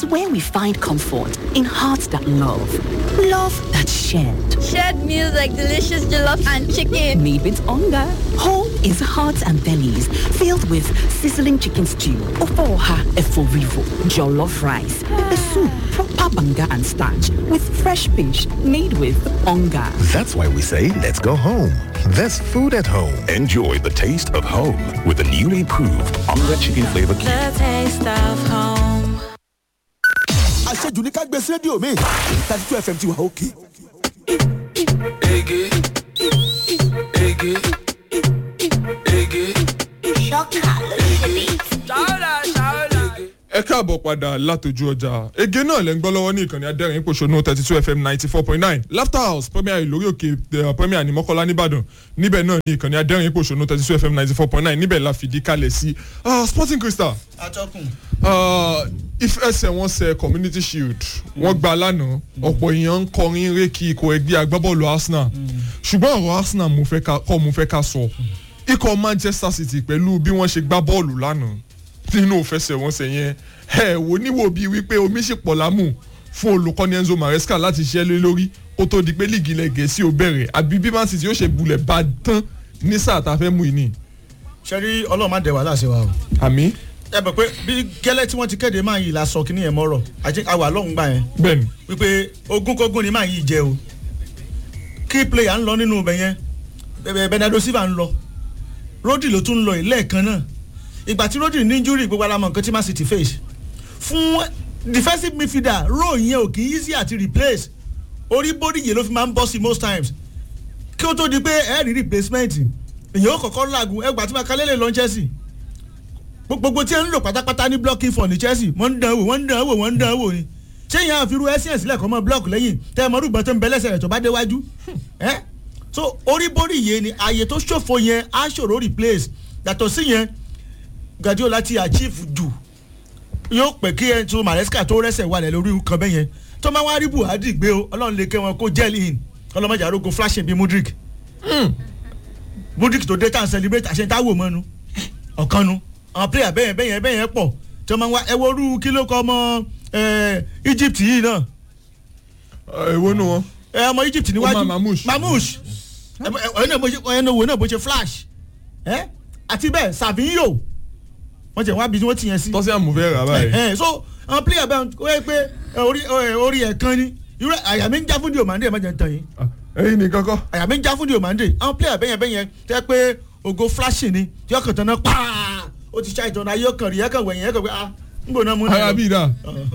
where we find comfort in hearts that love, love that shared. Shared meals like delicious jollof and chicken. Made with hunger. Home is hearts and bellies filled with sizzling chicken stew, ofoha eforivo, jollof rice, pepper soup, proper banga and starch with fresh fish made with hunger. That's why we say let's go home. There's food at home. Enjoy the taste of home with the newly proved Onga Chicken Flavor Cube. The taste of home. àṣejù ní ká gbé sí rédíò mi thirty two fm ti wà òkè. Ege, ege, ege. Ṣáúlà, ṣáúlà. ẹ káàbọ̀ padà látòjú ọjà ege náà lẹ́ ń gbọ́ lọ́wọ́ ní ìkànnì adẹ́rìn pòṣónú thirty two fm ninety four point nine laughter house premier lórí òkè eh, premier ní mọ́kànlá nìbàdàn níbẹ̀ náà ní ìkànnì adẹ́rìn pòṣónú thirty two fm ninety four point nine níbẹ̀ la fìdí kalẹ̀ sí Ah, sporting crystal atọ́kùn. Ah, ìfẹsẹ̀wọnsẹ̀ community shield wọ́n gba lánàá ọ̀pọ̀ èèyàn ń kọrin rékì ikọ̀ ẹgbẹ́ agbábọ́ọ̀lù arsenal ṣùgbọ́n ọ̀rọ̀ arsenal mo fẹ́ ká- kọ́ mo fẹ́ ká sọ ikọ̀ manchester city pẹ̀lú bí wọ́n ṣe gbá bọ́ọ̀lù lánàá nínú ìfẹsẹ̀wọnsẹ̀ yẹn ẹ wò níwò bíi wípé omi sì pọ̀ lámù fún olùkọ́ni enzo maresca láti ṣiṣẹ́ lé lórí kó tó di pé líìgì ilẹ̀ gẹ̀ẹ́sì ò bẹ̀rẹ̀ àbí bí man city ó ṣe bulẹ̀ bá tán ní sáà tá a fẹ́ mú ìní. ṣe rí ọlọ́run má dẹ̀ wá láṣẹ wa o. àmì ẹ bẹ̀ pé bí gẹ́lẹ́ tí wọ́n ti kéde máa yìí la sọ kíní yẹn mọ́rọ̀ àti àwà lọ́hùn gbà yẹn bẹ́ẹ̀ni wípé ogúnkógún ni máa yìí jẹ o key player ń lọ nínú ibẹ̀ yẹn bẹ̀- bernardo silva ń lọ rodri ló tún ń lọ yìí lẹ́ẹ̀kan náà ìgbà tí rodri ní injury gbogbo alamọ nǹkan tí man city face fún defensive midfielder role yẹn ò kì í easy àti replace orí body yẹn ló fi máa ń bọ́ sí most times kí ó tó di pé ẹ rí replacement èyàn ó kọ̀kọ́ làgùn ẹgbàá tí makalele lọ chelsea gbogbo tí ẹ ń lò pátápátá ní blocking for ní chelsea wọ́n ń dán wò wọ́n ń dán wò wọ́n ń dán wò ni ṣé yẹn àfiru essence lẹ́kọ̀ọ́ mọ́ block lẹ́yìn tẹ́ ẹ mọ́rùgbọ́n tó ń bẹ lẹ́sẹ̀ rẹ̀ tó bá déwájú ẹ́ so orí borí yẹn ni ààyè tó ṣòfò yẹn á ṣòro replace yàtọ̀ sí yẹn guardiola ti achieve jù yóò pẹ́ kí ẹ tó maresca tó rẹ́sẹ̀ wà lẹ̀ lórí kan bẹ́ẹ̀ yẹn tó máa wá rí buhari gbé o ọlọ́run lè kẹ́ wọn kó gel in ọlọ́mọdé àrógún flashing bíi mudrik mudrik tó dé tá à ń celebrate àṣẹ táwò mọ́nu ọ̀kanu àwọn player bẹ́yẹn bẹ́yẹn bẹ́yẹn pọ̀ tí wọ́n máa ń wá ẹ wo orú kí ló kọ́ ọmọ eh, egypt yìí náà èwo nu wọn. ẹ ọmọ egypt níwájú Omar Mamouche. mamouche ẹ ẹ ẹ náà bó ṣe ẹ náà wo náà bó ṣe flash ẹ àti bẹ́ẹ̀ savinho wọ́n jẹ́ wá bí wọ́n ti yẹn sí. tọ́sí àmúfẹ́ rà báyìí. ẹ ẹ so àwọn player bẹ́ẹ̀ ó yẹ pé ẹ, orí ẹ, orí ẹ̀ kan ni irú àyà mi ń já fún di òmàndé ẹ̀ má jẹ́ ń tàn yín ẹyin nìkan kọ́. àyà mi ń já fún di òmàndé àwọn player bẹ́yẹn bẹ́yẹn tẹ́ pé ògo flashing ni tí ọkàn tán náà pàà ó ti ṣá ìtọ́nà ayé ọkàn rí ẹ̀kàn wẹ̀yìn ẹ̀kàn pé ah ń gbóná mú ara bíi dà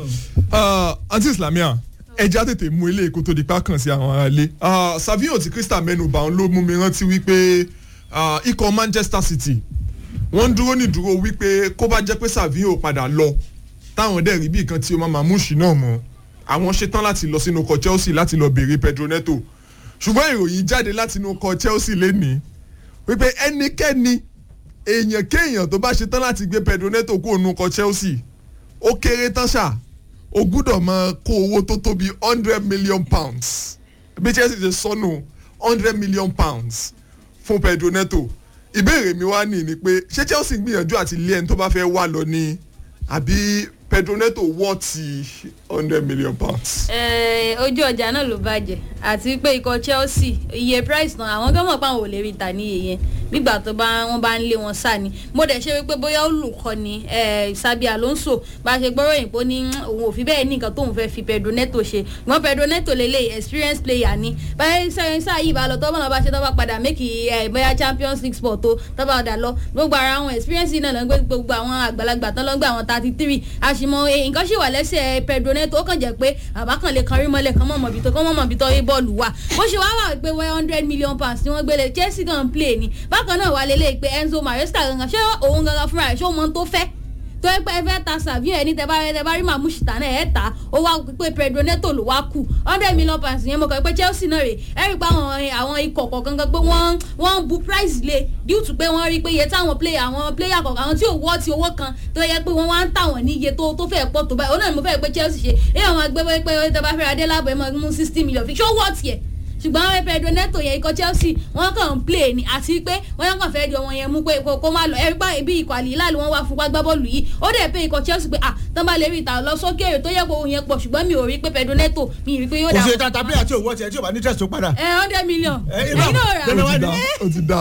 anti islamia ẹja tètè mú ilé èkó tó di pa kàn sí àwọn ará ilé savio tí crystal mẹ́nuba òun ló mú mi rántí wípé ah, ikọ̀ manchester city wọ́n ń dúró ní dúró wípé kó bá jẹ́ pé savio padà lọ táwọn dẹ̀ rí bí nǹkan tí ó máa mamouche náà mọ́ àwọn ṣetán láti lọ sínú ọkọ̀ chelsea láti lọ béèrè pedro neto ṣùgbọ́n ìròyìn jáde láti inú ọkọ̀ chelsea lénìí wípé ẹnikẹ́ni èèyàn kéèyàn tó bá ṣetán láti gbé pedro neto kúrò nínú ọkọ̀ chelsea ó kéré tán ṣá o gbúdọ̀ máa kó owó tó tó bí hundred million pounds bí chelsea ṣe sọnù hundred million pounds fún pedro neto ìbéèrè mi wá ní ni pé ṣé chelsea gbìyànjú àti lé ẹni tó bá fẹ́ wà lọ ní àbí pedro neto wọ́ọ̀tì hundred million pounds. Eh, ojú ọjà náà ló bàjẹ́ àti pé ikọ̀ chelsea iye price náà àwọn gbọ́mọ̀ pa àwọn ò lè rí ta ní iye yẹn nígbà tó bá wọn bá ń lé wọn sá ni mo dẹ̀ ṣe wípé bóyá olùkọ́ni eh, sabi alonso bá ṣe gbọ́rọ̀ yìí pé ó ní "Mm, òun ò fi bẹ́ẹ̀ ní nǹkan tóun fẹ́ fi pedro neto ṣe ìwọ́n pedro neto lélẹ̀ experience player ni báyìí sẹ́yìn sáà yìí bá lọ tọ́wọ́n náà bá ṣe tọ́wọ́ padà mékì eh, bóyá champions league sport tó tọ́wọ́ padà lọ gbogbo ara àwọn experience yìí náà ló ń gbé gbogbo àwọn àgbàlagbà tán ló ń gbé àwọn thirty three àṣìmọ̀ eh, nǹkan ṣì wà lẹ́sẹ̀ pedro neto ó kàn jẹ́ pé àbá kan lè kan rí mọ́lẹ̀ kan mọ̀mọ́ bí tó kán mọ̀mọ́ bí tó rí bọ́ọ̀lù wà bó ṣe wá wà pé one hundred million pounds tí wọ́n gbélé chelsea kan play ni bákan náà wà lélẹ̀ pé enzo maresca gangan ṣé òun gangan fúnra rẹ̀ ṣé òun mọ tó fẹ́ tó yẹ pé ẹ fẹ́ ta savio ẹni tẹ bá tẹ bá rí màmúṣì tà náà ẹ ta ó wá pé pedro neto ló wá kù hundred million pounds yẹn mo kàn pé chelsea náà rè ẹ rí i pé àwọn àwọn ikọ̀ kọ̀ọ̀kan gan pé wọ́n wọ́n bu price lé due to pé wọ́n rí i pé iye táwọn player àwọn player kọ̀ọ̀kan àwọn tí ò wọ́ ti owó kan tó yẹ pé wọ́n wá ń tà wọ́n ní iye tó tó fẹ́ pọ̀ tó báyìí ó náà ni mo fẹ́ pé chelsea ṣe é àwọn agbẹ́ pé tẹ bá fẹ́ ra dé láàbọ̀ ẹ máa mú sixty million fi ṣó wọ́ tiẹ̀ ṣùgbọ́n àwọn Pedro Neto yẹn ikọ̀ Chelsea wọ́n kàn ń play ni àti pé wọ́n kàn fẹ́ di ọmọ yẹn mú pé kó kó má lọ ẹ̀rí pa ibi ikọ̀ àlìlá wọn wá fún wá gbá bọ́ọ̀lù yìí ó dẹ̀ pé ikọ̀ Chelsea pé ah tán bá lè rí ìta lọ sókè tó yẹ kó òun yẹn pọ̀ ṣùgbọ́n mi ò rí pé Pedro Neto mi ì rí pé yóò kò dà sí tata player tí ò wọ́ tiẹ̀ tí ò bá ní test tó padà. ẹ hundred million ẹ ẹ̀yin náà rà dandan wá ó ti ní. dá ó ti dá